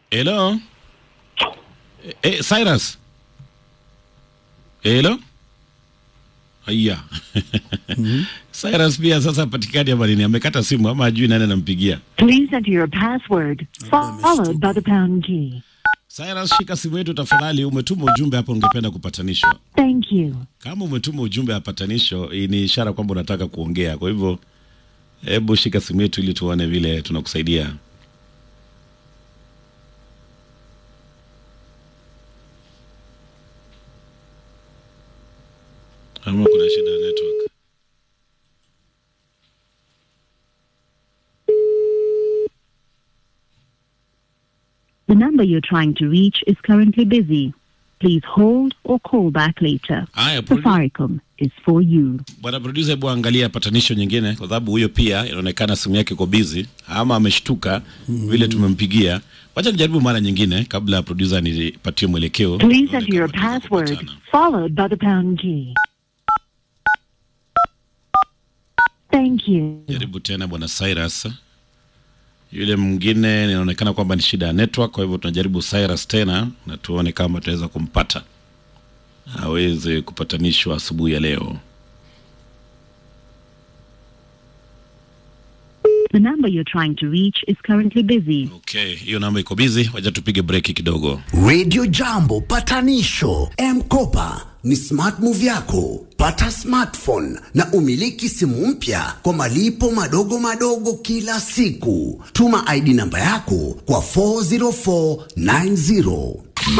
Hello? Eh, Cyrus? Hello? Haya. Cyrus pia sasa patikani hapa nini? Amekata simu ama ajui nani anampigia. Please enter your password followed by the pound key. Cyrus, shika simu yetu tafadhali. Umetuma ujumbe hapo, ungependa kupatanishwa. Thank you. Kama umetuma ujumbe ya patanisho, hii ni ishara kwamba unataka kuongea. Kwa hivyo, hebu shika simu yetu ili tuone vile tunakusaidia. Ama kuna shida ya network. The number you're trying to reach is currently busy. Please hold or call back later. Haya, produ- Safaricom is for you. bwana producer, hebu angalia patanisho nyingine, kwa sababu huyo pia inaonekana simu yake iko busy ama ameshtuka vile tumempigia. Wacha nijaribu mara nyingine kabla ya producer nipatie mwelekeo. Please Tuone enter your kama tunaweza password kupatana. followed by the pound key. Thank you. Jaribu tena bwana Cyrus. Yule mwingine inaonekana kwamba ni shida ya network, kwa hivyo tunajaribu Cyrus tena na tuone kama tunaweza kumpata aweze kupatanishwa asubuhi ya leo. The number you're trying to reach is currently busy. Okay, hiyo namba iko busy, wacha tupige breki kidogo. Radio Jambo patanisho M-Kopa ni smart move yako. Pata smartphone na umiliki simu mpya kwa malipo madogo madogo kila siku. Tuma ID namba yako kwa 40490.